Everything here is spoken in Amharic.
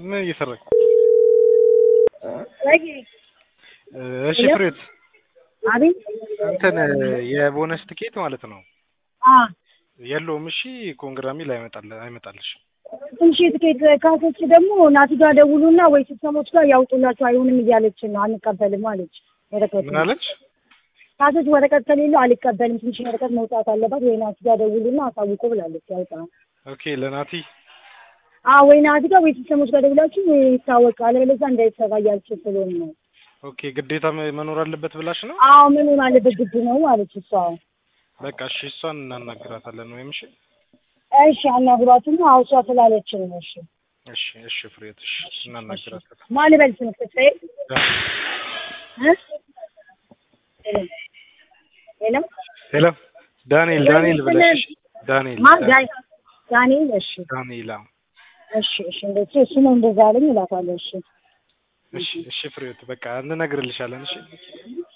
ምን እየሰራች? እሺ ሄሎ? ፍሬት አቤት እንትን የቦነስ ትኬት ማለት ነው አ የለውም። እሺ ኮንግራሚ ላይ አይመጣል አይመጣልሽ። ትንሽ የትኬት ካሶች ደግሞ ናቲ ጋር ደውሉና ወይ ሲስተሞች ጋር ያውጡላቸው አይሆንም እያለችን ነው አንቀበልም አለች። ወረቀት ምን አለች? ካሶች ወረቀት ከሌለው አልቀበልም ትንሽ ወረቀት መውጣት አለባት ወይ ናቲ ጋር ደውሉና አሳውቁ ብላለች። ያውጣ ኦኬ ለናቲ አ ወይ ናቲ ጋር ወይ ሲስተሞች ጋር ደውላችሁ ወይ ይታወቃል አለበለዚያ እንዳይሰራ እያለችን ስለሆነ ነው። ኦኬ ግዴታ መ- መኖር አለበት ብላሽ ነው? አዎ ምን ሆን አለበት ግድ ነው ማለች እሷ። በቃ እሺ እሷን እናናግራታለን ወይም እሺ እሺ አናግሯትና አዎ እሷ ስላለችን ነው። እሺ እሺ እሺ ፍሬት እሺ እናናግራታለን። ማን ልበል ስም ፍፄ እ ሄሎ ሄሎ ዳንኤል ዳንኤል ብለሽ እሺ ዳንኤል ማ ዳይ ዳንኤል እሺ ዳንኤል አዎ። እሺ እሺ እንደዚህ እሱ ነው እንደዛ አለኝ እላታለሁ። እሺ እሺ እሺ ፍሬት በቃ እንነግርልሻለን እሺ